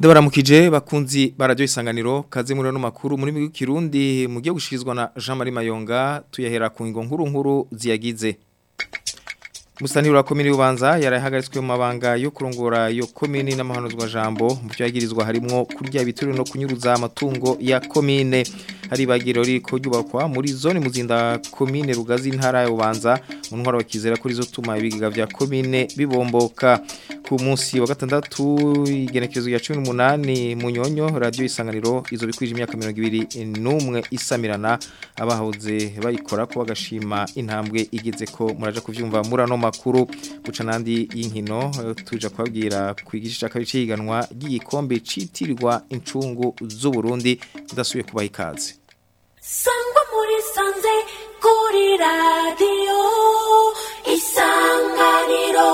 Ndabaramukije bakunzi barajyo isanganiro kaze muri no makuru muri migi kirundi mugiye gushirizwa na Jean Marie Mayonga tuyahera ku ngo nkuru nkuru ziyagize Musanira komini ubanza yarahagaritswe mu mabanga yo kurongora yo komini n'amahanuzwa jambo mu byo yagirizwa harimo kurya ibituri no kunyuruza amatungo ya komine hari bagiro riko ryubakwa muri zone muzinda komine rugazi ntara ya ubanza mu ntwaro bakizera kuri zo tuma ibigiga vya komine bibomboka ku munsi wa gatandatu igenekezo ya 18 mu nyonyo radio isanganiro izo bikwije imyaka 21 isamirana abahoze bayikora ko bagashima intambwe igeze ko muraje kuvyumva murano makuru guca nandi y'inkino tuja kwabwira kwigisha kabiri ciganwa ry'igikombe citirirwa incungu z'u Burundi tudasuye kubaha ikaze sangwa muri sanze kuri radio isanganiro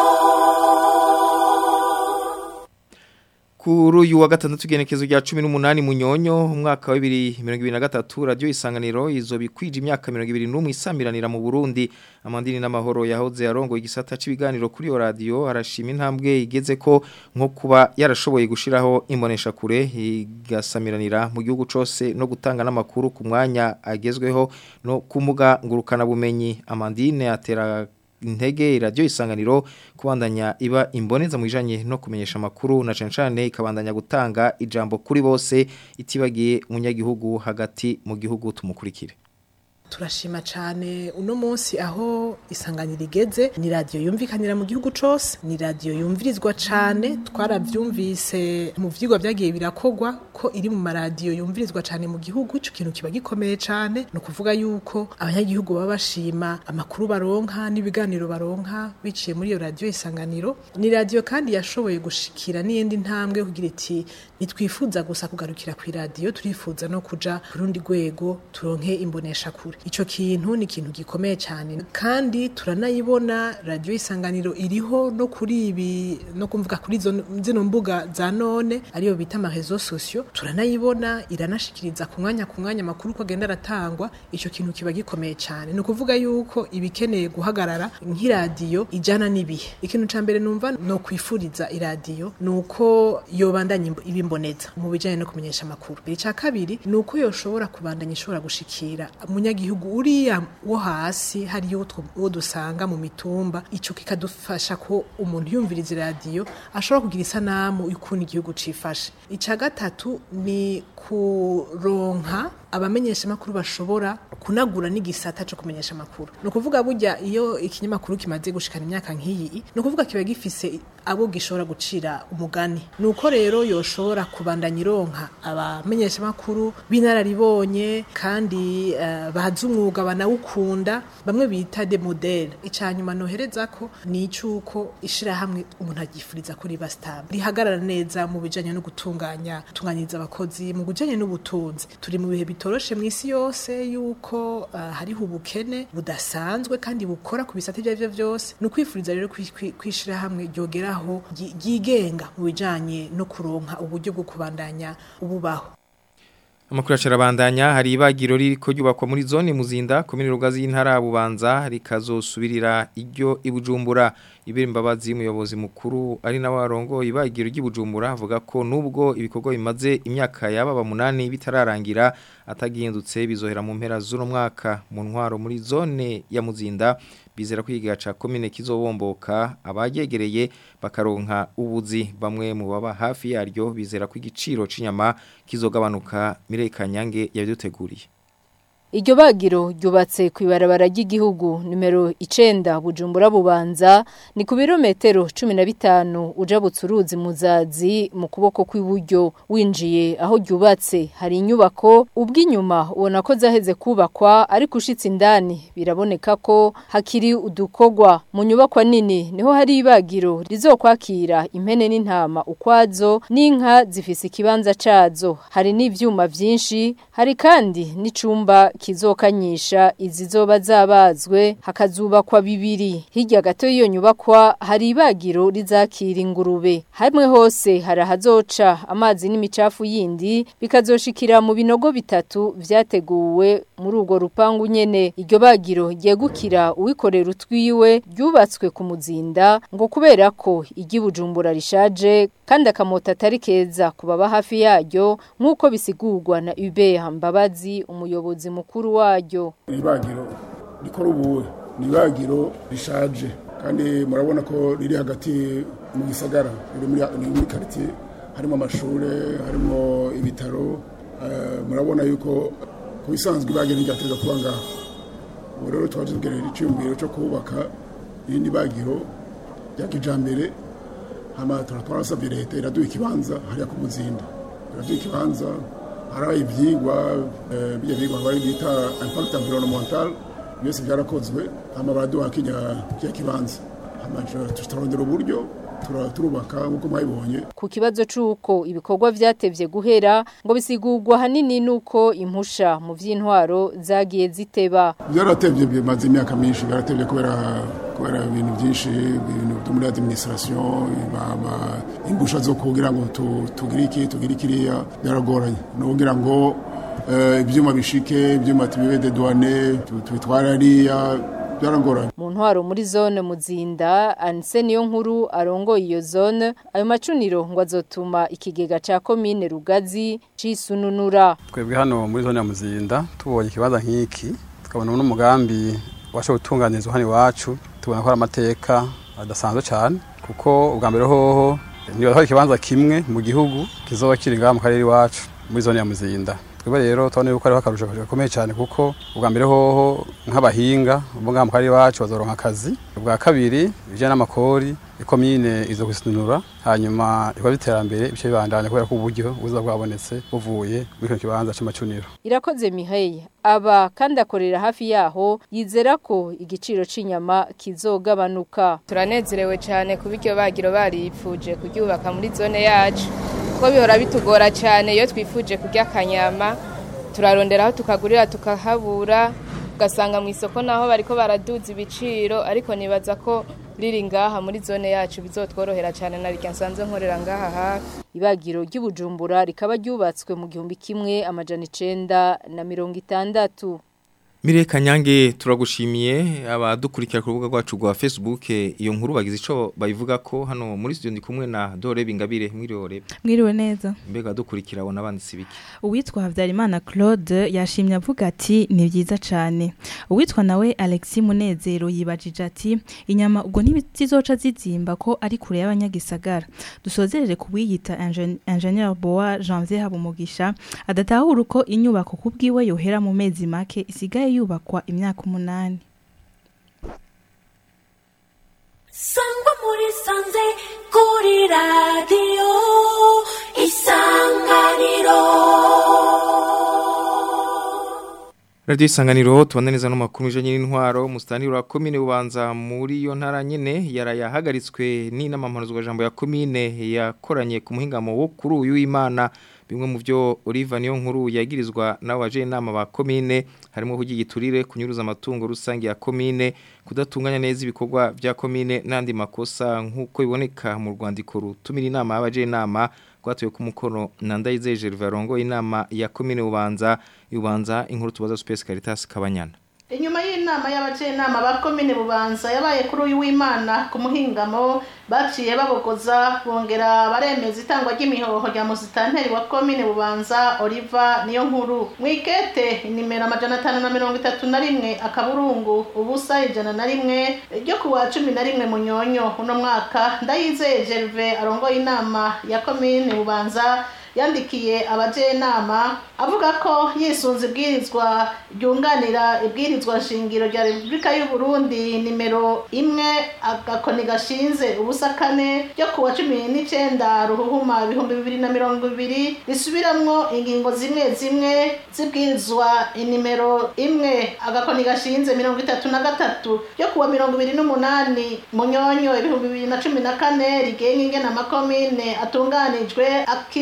Kuri uyu wa gatandatu igenekezo rya 18 mu nyonyo umwaka wa 2023 radio isanganiro izo bikwije imyaka 21 isamiranira mu Burundi amandini n'amahoro yahoze yarongo igisata cibiganiro kuri yo radio arashima intambwe igeze ko nko kuba yarashoboye gushiraho imbonesha kure igasamiranira mu gihugu cose no gutanga n'amakuru ku mwanya agezweho no kumuga ngurukana bumenyi amandine atera intege radio isanganiro kubandanya iba imboneza mu bijanye no kumenyesha makuru na cancane ikabandanya gutanga ijambo kuri bose itibagiye umunyagihugu hagati mu gihugu tumukurikire turashima cyane uno munsi aho isanganiro igeze ni radiyo yumvikanira mu gihugu cyose ni radiyo yumvirizwa cyane twarabyumvise mu byigwa byagiye birakogwa ko iri mu maradiyo yumvirizwa cyane mu gihugu icyo kintu kiba gikomeye cyane ni ukuvuga yuko abanyagihugu baba bashima amakuru baronka n'ibiganiro baronka biciye muri iyo radiyo isanganiro ni radiyo kandi yashoboye gushikira n'iyindi ntambwe kugira iti ntitwifuza gusa kugarukira ku iradiyo turifuza no kuja ku rundi rwego turonke imbonesha kure icyo kintu ni ikintu gikomeye cyane kandi turanayibona radiyo isanganiro iriho no kuri ibi no kumvuga kuri zino mbuga za none ariyo bita amarezo sosiyo turanayibona iranashikiriza ku mwanya ku mwanya amakuru uko agenda aratangwa icyo kintu kiba gikomeye cyane ni ukuvuga yuko ibikeneye guhagarara nk'iradiyo ijyana n'ibihe ikintu cya mbere numva ni ukwifuriza iradiyo ni uko yobandanya ibimboneza mu bijyanye no kumenyesha amakuru icya kabiri ni uko yoshobora kubandanya ishobora gushikira umunyagihugu uriya wo hasi hariyo uwo dusanga mu mitumba icyo kikadufasha ko umuntu yumviriza iradiyo ashobora kugira isanamu y'ukuntu igihugu cifashe icya gatatu ni kuronka abamenyesha amakuru bashobora kunagura n'igisata cyo kumenyesha amakuru ni ukuvuga burya iyo ikinyamakuru kimaze gushikana imyaka nk'iyi ni ukuvuga kiba gifise abo gishobora gucira umugani ni uko rero yoshobora kubandanya ironka abamenyesha amakuru b'inararibonye kandi uh, bazi umwuga banawukunda bamwe bita de modele icanyuma nohereza ko ni icuko ishirahamwe umuntu agifuriza kuri bastable rihagarara neza mu bijanye no gutunganya gutunganyiriza abakozi mu bijanye n'ubutunzi turi mu bihe bitoroshe mu isi yose yuko uh, hariho ubukene budasanzwe kandi bukora ku bisate ibyo byose ni ukwifuriza rero kwishira hamwe ryogeraho ryigenga mu bijanye no kuronka uburyo bwo kubandanya ububaho Amakuru acarabandanya hari ibagiro ririko ryubakwa muri zone muzinda komine rugazi y'intara bubanza rikazosubirira iryo ibujumbura ibere imbabazi umuyobozi mukuru ari nawe warongo ibagiro ry'ibujumbura avuga ko nubwo ibikorwa bimaze imyaka yababa munani bitararangira atagihindutse bizohera mu mpera z'uno mwaka mu ntwaro muri zone ya muzinda bizera kwiga ca komine kizobomboka abagegereye bakaronka ubuzi bamwe mu baba hafi yaryo bizera ko igiciro c'inyama kizogabanuka Mireka Nyange yabiduteguriye Iryo bagiro ryubatse ku ibarabara ry'igihugu numero 9 Bujumbura bubanza ni ku birometero 15 uja butsuruzi muzazi mu kuboko kw'iburyo winjiye aho ryubatse hari inyubako ubw'inyuma ubona ko zaheze kubakwa ariko ushitse indani biraboneka ko hakiri udukogwa mu nyubakwa nini niho hari ibagiro rizokwakira impene n'intama ukwazo n'inka zifise ikibanza cazo hari n'ivyuma vyinshi hari kandi n'icumba kizokanyisha izizoba zabazwe hakazubakwa bibiri hirya gato y'iyo nyubakwa hari ibagiro rizakira ingurube hamwe hose hari ahazoca amazi n'imicafu yindi bikazoshikira mu binogo bitatu vyateguwe muri urwo rupangu nyene iryo bagiro ryegukira uwikorera utwiwe ryubatswe ku muzinda ngo kubera ko iry'ibujumbura rishaje kandi akamota atari keza ku baba hafi yaryo nk'uko bisigurwa na Hubert Mbabazi umuyobozi mukuru waryo ibagiro rikora ubuwe ni ibagiro rishaje kandi murabona ko riri hagati mu gisagara riri muri ni muri quartier harimo amashuri harimo ibitaro eh, murabona yuko ku bisanzwe ibagiro ryateza kuba ngaho ubu rero twaje tugerera icyumviro cyo kubaka irindi bagiro rya kijambere hama twarasabye leta iraduha ikibanza hariya ku muzinda iraduha ikibanza hari ibyigwa eh, bijya byigwa bari bita impact environnemental byose byarakozwe hama baraduha kijya kijya kibanza hama turarondera uburyo tura- turubaka nk'uko mwabibonye ku kibazo c'uko ibikorwa vyatevye guhera ngo bisigurwa hanini nuko impusha mu vy'intwaro zagiye ziteba byaratevye bimaze imyaka myinshi byaratevye kubera kubera ibintu byinshi ibintu byo muri administration ba- ba- imbusha zo kugira ngo tu- tugire iki tugire kiriya byaragoranye no kugira ngo eh, ibyuma bishike ibyuma tubibe de douane tu- tubitware hariya byaragoranye mu ntwaro muri zone muzinda anse niyo nkuru arongoye iyo zone ayo macuniro ngo azotuma ikigega ca komine rugazi cisununura twebwe hano muri zone ya muzinda tubonye ikibanza nk'iki tukabona n'umugambi washoboye gutunganirizwa hano iwacu tubona ko ari amateka adasanzwe cyane kuko ubwa mbere hoho niba hari ikibanza kimwe mu gihugu kizoba kiri ngaha mu karere iwacu muri zone ya muzinda twebwe rero tubona yuko ariho akarusho gakomeye cyane kuko ubwa mbere hoho nk'abahinga bo ngaha mu karere iwacu bazoronka akazi ubwa kabiri ibijyanye n'amakori ikomine izo gusinura hanyuma ibikorwa by'iterambere ibice bibandanya kubera ko uburyo buza bwabonetse buvuye muri kino kibanza c'amacuniro irakoze miheye aba kandi akorera hafi yaho yizera ko igiciro c'inyama kizogabanuka turanezerewe cyane kuba iryo bagiro baripfuje kuryubaka muri zone yacu kuko bihora bitugora cyane iyo twifuje kurya akanyama turarondera aho tukagurira tukahabura ugasanga mu isoko naho bariko baraduza ibiciro ariko nibaza ko riri ngaha muri zone yacu bizotworohera cyane na rya nsanzwe nkorera ngaha hafi ibagiro ry'ubujumbura rikaba ryubatswe mu gihumbi kimwe amajana icenda na mirongo itandatu Mire Kanyange turagushimiye abadukurikira ku rubuga rwacu rwa Facebook iyo nkuru bagize ico bayivuga ko hano muri studio ndi kumwe na Dore Bingabire mwirore mwiriwe neza mbega dukurikira abona banditse ibiki uwitwa habyarimana claude yashimye avuga ati ni byiza cyane uwitwa nawe alexi munezero yibajije ati inyama ubwo ntizizoca zizimba ko ari kure y'abanyagisagara dusozerere ku wiyita ingenieur boa janvier habumugisha adatahura uko inyubako ku bwiwe yohera mu mezi make isigaye yubakwa imyaka umunani sangwa muri sanze kuri radiyo isanganiro Radio isanganiro tubane neza no makuru ijanye n'intwaro mustaniro wa commune bubanza muri yo ntara nyene yarayahagaritswe ni namampanuzwa jambo ya commune yakoranye ku muhingamo wo kuri uyu imana bimwe mu byo Oliva niyo nkuru yagirizwa nawe waje inama ba commune harimo kugigiturire kunyuruza amatungo rusange ya commune kudatunganya neza ibikorwa bya commune nandi makosa nkuko biboneka mu rwandiko rutumira inama y'abaje inama gwatuye ku mukono na Ndayize Gervais Rongo inama ya commune Bubanza Bubanza inkuru tubaza Space Caritas Kabanyana inyuma y'inama y'abajenama ba komine bubanza yabaye kuri uyu w'imana ku muhingamo baciye babogoza bongera baremeza itangwa ry'imihoho rya musitanteri wa komine bubanza oliva niyo nkuru mwikete inimero amajana atanu na mirongo itatu na rimwe akaburungu ubusa ijana na rimwe ryo ku wa cumi na rimwe munyonyo uno mwaka ndayizeye gerve arongoye inama ya komine bubanza yandikiye abajenama avuga ko yisunze ibwirizwa ryunganira ibwirizwa nshingiro rya repubulika y'u Burundi nimero imwe agakoni gashinze ubusa kane ryo ku wa cumi n'icenda ruhuhuma ibihumbi bibiri na mirongo ibiri risubiramwo ingingo zimwe zimwe zibwirizwa inimero imwe agakoni gashinze mirongo itatu na gatatu ryo ku wa mirongo ibiri n'umunani munyonyo ibihumbi bibiri na cumi na kane rigenga ingena amakomine atunganijwe akishimikiza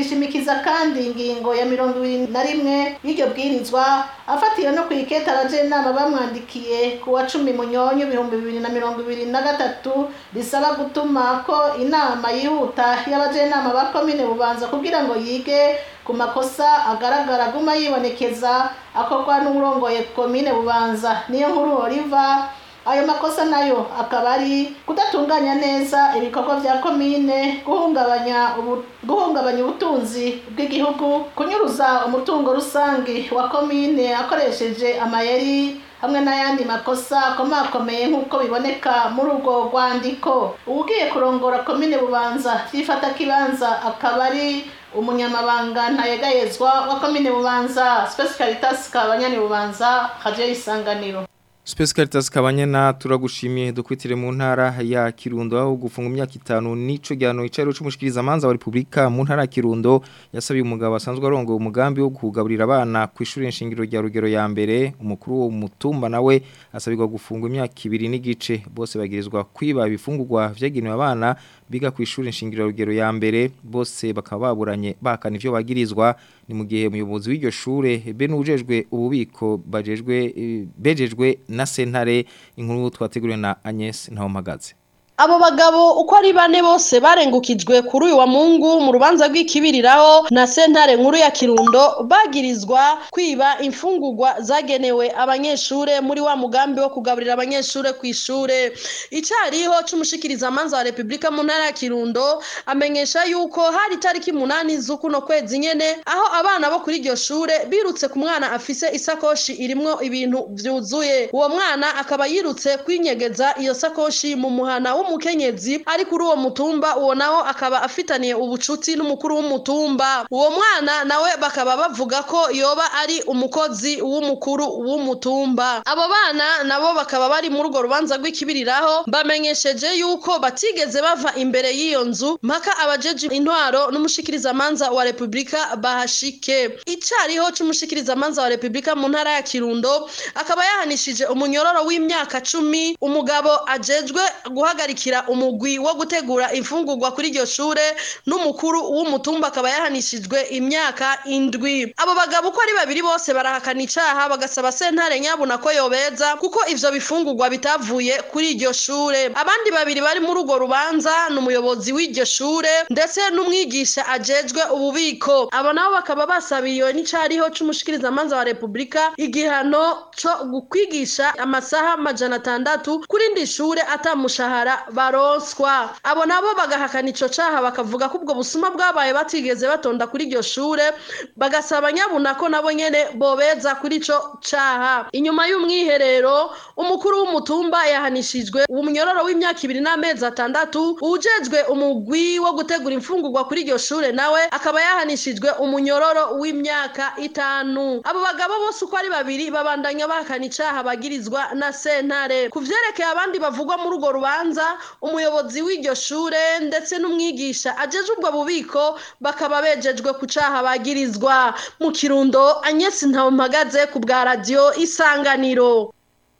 kubahiriza kandi ingingo ya mirongo ibiri na rimwe y'iryo bwirizwa afatiye no ku iketa abajenama bamwandikiye ku wa cumi munyonyo ibihumbi bibiri na mirongo ibiri na gatatu risaba gutuma ko inama yihuta y'abajenama ba komine bubanza kugira ngo yige ku makosa agaragara aguma yibonekeza akorwa n'uburongoye komine bubanza niyo nkuru oliva ayo makosa nayo akaba ari kudatunganya neza ibikorwa bya komine guhungabanya ubu- guhungabanya ubutunzi bw'igihugu kunyuruza umutungo rusange wa komine akoresheje amayeri hamwe n'ayandi makosa akomakomeye nk'uko biboneka muri urwo rwandiko ugiye kurongora komine bubanza byifata kibanza akaba ari umunyamabanga ntayegayezwa wa komine bubanza space caritas kabanyani bubanza radio isanganiro Space Caritas kabanyena turagushimiye dukwitire mu ntara ya Kirundo aho gufunga imyaka itanu nico gyano icaro c'umushikiriza manza wa Republika mu ntara ya Kirundo yasabiye umugabo asanzwe arongo umugambi wo kugaburira abana ku ishuri nshingiro rya rugero ya mbere umukuru wo mutumba nawe asabirwa gufunga imyaka ibiri n'igice bose bagirizwa kwiba ibifungurwa vyagenewe abana biga ku ishuri nshingiro rugero ya mbere bose bakaba baburanye bakana ivyo bagirizwa ni mu gihe umuyobozi w'iryo shure be n'ujejwe ububiko bajejwe eh, bejejwe na sentare inkuru twateguriwe na Agnes Ntawomagaze Abo bagabo uko ari bane bose barengukijwe kuri uyu wa Mungu mu rubanza rw'ikibiriraho na sentare nkuru ya Kirundo bagirizwa kwiba imfungurwa zagenewe abanyeshure muri wa mugambi wo kugaburira abanyeshure ku ishure icariho c'umushikiriza manza wa Republika mu ntara ya Kirundo amenyesha yuko hari tariki munani z'ukuno kwezi nyene aho abana bo kuri iryo shure birutse ku mwana afise isakoshi irimwo ibintu vyuzuye uwo mwana akaba yirutse kwinyegeza iyo sakoshi mu muhana w'umukenyezi ari kuri uwo mutumba uwo nawo akaba afitaniye ubucuti n'umukuru w'umutumba uwo mwana nawe bakaba bavuga ko yoba ari umukozi w'umukuru w'umutumba abo bana nabo bakaba bari muri urwo rubanza rw'ikibiriraho bamenyesheje yuko batigeze bava imbere y'iyo nzu mpaka abajeje intwaro n'umushikirizamanza wa repubulika bahashike icariho c'umushikirizamanza wa repubulika mu ntara ya kirundo akaba yahanishije umunyororo w'imyaka cumi umugabo ajejwe guhagarikira umugwi wo gutegura imfungurwa kuri iryo shure n'umukuru w'umutumba akaba yahanishijwe imyaka indwi abo bagabo uko ari babiri bose barahakana icaha bagasaba sentare nyabuna ko yobeza kuko ivyo bifungurwa bitavuye kuri iryo shure abandi babiri bari muri urwo rubanza ni umuyobozi w'iryo shure ndetse n'umwigisha ajejwe ububiko abo nabo bakaba basabiriwe n'icariho c'umushikirizamanza wa repubulika igihano co kwigisha amasaha majana atandatu kuri indi shure atamushahara baronswa abo nabo bagahakana ico caha bakavuga ko ubwo busuma bwabaye batigeze batonda kuri iryo shure bagasaba nyabuna ko nabo nyene bobeza kuri ico caha inyuma y'umwiherero umukuru w'umutumba yahanishijwe umunyororo w'imyaka ibiri n'amezi atandatu ujejwe umugwi wo gutegura imfungurwa kuri iryo shure nawe akaba yahanishijwe umunyororo w'imyaka itanu abo bagabo bose uko ari babiri babandanya bahakana icaha bagirizwa na sentare ku vyerekeye abandi bavugwa muri urwo rubanza umuyobozi w'iryo shure ndetse n'umwigisha ajeje ubwo bubiko bakaba bejejwe ku caha bagirizwa mu kirundo anyesi mpagaze ku bwa radiyo isanganiro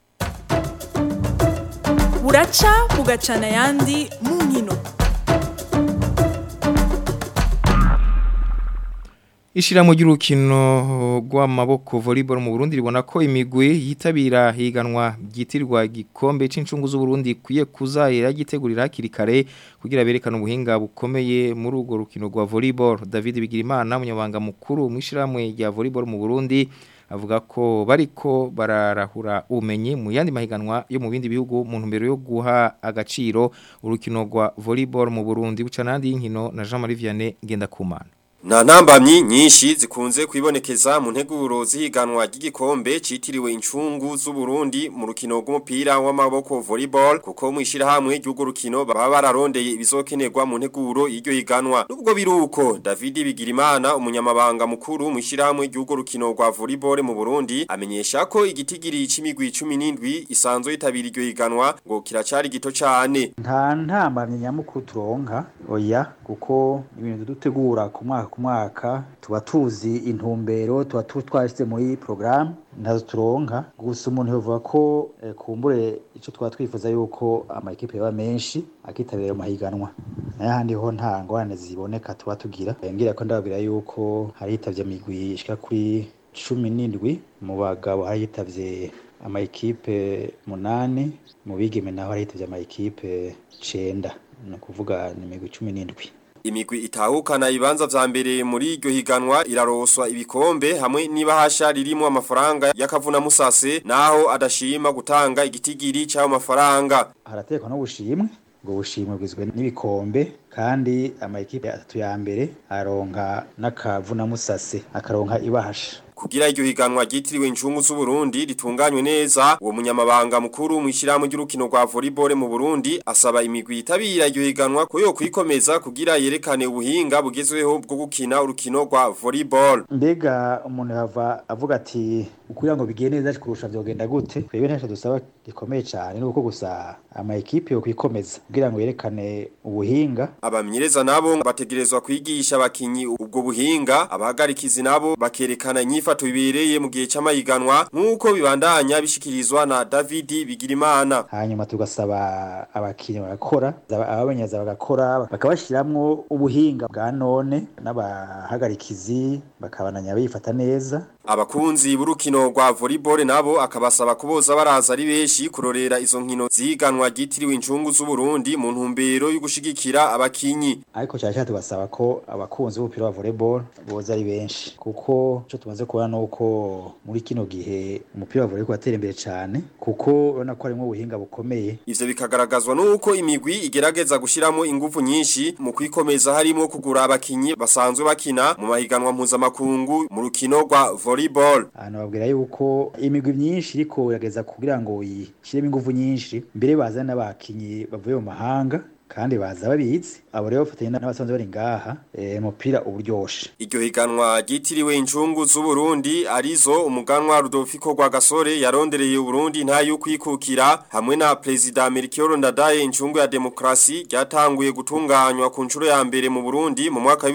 buraca bugacana ayandi mu nkino Ishiramo ry'urukino rw'amaboko volleyball mu Burundi ribona ko imigwi yitabira higanwa gyitirwa gikombe c'incungu z'u Burundi kuye kuzahera gitegurira hakiri kare kugira berekana ubuhinga bukomeye muri urwo rukino rwa volleyball David Bigirimana umunyabanga mukuru mw'ishiramwe rya volleyball mu Burundi avuga ko bariko bararahura ubumenyi mu yandi mahiganwa yo mu bindi bihugu mu ntumbero yo guha agaciro urukino rwa volleyball mu Burundi bucanandi y'inkino na Jean Marie Vianney Ngendakumana Na nambamyi nyinshi zikunze kwibonekeza mu nteguro zihiganwa ry'igikombe citiriwe incungu z'u Burundi mu rukino rw'umupira w'amaboko volleyball kuko mu ishirahamwe ry'urwo rukino baba bararondeye ibizokenerwa mu nteguro y'iryo higanwa nubwo biruko David Bigirimana umunyamabanga mukuru mu ishirahamwe ry'urwo rukino rwa volleyball mu Burundi amenyesha ko igitigiri c'imigwi 17 isanzwe yitabira iryo higanwa ngo kiracari gito cane nta ntambamye nyamukuru turonka oya kuko ibintu dutegura ku mwaka ku mwaka tuba tuzi intumbero tuba tu- twashyize muri porogaramu ntazo turonka gusa umuntu yavuga ko eh, kumbure icyo twaba twifuza yuko amakipe yaba menshi akitabira amahiganwa n'ahandi ho nta ngorane ziboneka tuba tugira Eh, ngira ko ndababwira yuko hari hitabye imigwi ishika kuri cumi n'indwi mu bagabo hari hitabye amayikipe munani mu bigeme naho hari hitabye amayikipe cenda ni ukuvuga ni imigwi cumi n'indwi Imigwi itahukana ibibanza vya mbere muri iryo higanwa iraroswa ibikombe hamwe n'ibahasha ririmo amafaranga y'akavuna musase naho adashima gutanga igitigiri cy'ayo mafaranga. haratekwa n'ubushimwe ubwo bushimwe bugizwe n'ibikombe kandi amayikipe atatu ya mbere aronka n'akavunamusase akaronka ibahasha Kugira iryo higanwa ryitiriwe incungu z'u Burundi ritunganywe neza uwo munyamabanga mukuru mu ishyirahamwe ry'urukino rwa volleyball mu Burundi asaba imigwi itabira iryo higanwa ko yo kwikomeza kugira yerekane ubuhinga bugezweho bwo gukina urukino rwa volleyball. mbega umuntu yava avuga ati ukugira ngo bigende neza kurusha vyogenda gute twebwe ntacyo dusaba gikomeye cyane ni uko gusa amayikipe yo kwikomeza kugira ngo yerekane ubuhinga Abamenyereza nabo bategerezwa kwigisha abakinyi ubwo buhinga abahagarikizi nabo bakerekana inyifato bibereye mu gihe c'amahiganwa nk'uko bibandanya bishikirizwa na David Bigirimana. hanyuma tugasaba abakinnyi bagakora abamenyereza bagakora bakabashyiramwo ubuhinga bwa none n'abahagarikizi bakabananya bifata neza Abakunzi b'urukino rwa volleyball nabo akabasaba kuboza baraza ari benshi kurorera izo nkino ziganwa ryitiriwe incungu z'u Burundi mu ntumbero yo gushigikira abakinyi. ariko cyane cyane tugasaba ko abakunzi b'umupira wa volleyball boza ari benshi kuko icyo tumaze kubona ni uko muri kino gihe umupira wa volleyball watera imbere cyane kuko urabona ko harimo ubuhinga bukomeye Ivyo bikagaragazwa nuko imigwi igerageza gushiramo ingufu nyinshi mu kwikomeza harimo kugura abakinyi basanzwe bakina mu mahiganwa mpuzamakungu mu rukino rwa volleyball. ahantu babwira yuko imigwi myinshi iriko irageza kugira ngo yishyiremo ingufu nyinshi mbere bazane n'abakinyi bavuye mu mahanga kandi baza babizi abo rero bafatanya n'abasanzwe bari ngaha eh, umupira uburyoshe Iryo higanwa ryitiriwe incungu z'u Burundi arizo umuganwa Rudolfiko Rwagasore yarondereye u Burundi nta yukwikukira hamwe na President Melchior Ndadaye incungu ya demokrasi ryatanguye gutunganywa ku nshuro ya mbere mu Burundi mu mwaka wa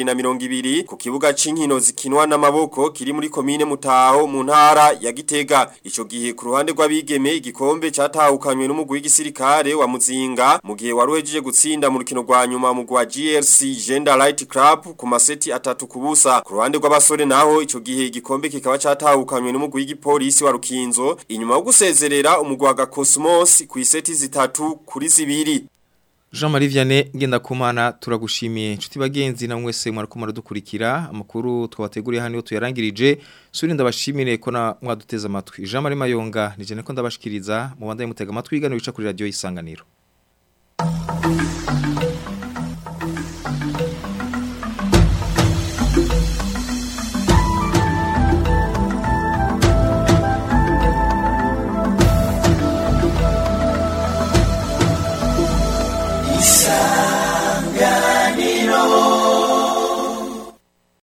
2022 ku kibuga c'inkino zikinwa n'amaboko kiri muri komine Mutaho mu ntara ya Gitega ico gihe ku ruhande rw'abigeme igikombe catahukanywe n'umugwi w'igisirikare wa Muzinga mu gihe waruhejeje gutsinda mu rukino rwa nyuma mu gwa GRC Gender Light Club ku maseti atatu kubusa ku ruhande rw'abasore naho ico gihe igikombe kikaba catahukanywe n'umugwi w'igipolisi wa Rukinzo inyuma yo gusezerera umugwi wa Cosmos ku iseti zitatu kuri zibiri Jean-Marie Vianney Ngendakumana turagushimiye inshuti bagenzi na mwese mwariko maradukurikira amakuru twabateguriye hano tuyarangirije suri ndabashimire ko na mwaduteza amatwi Jean-Marie Mayonga nije niko ndabashikiriza mu banda mutega amatwi igano bica kuri radio isanganiro isanganiro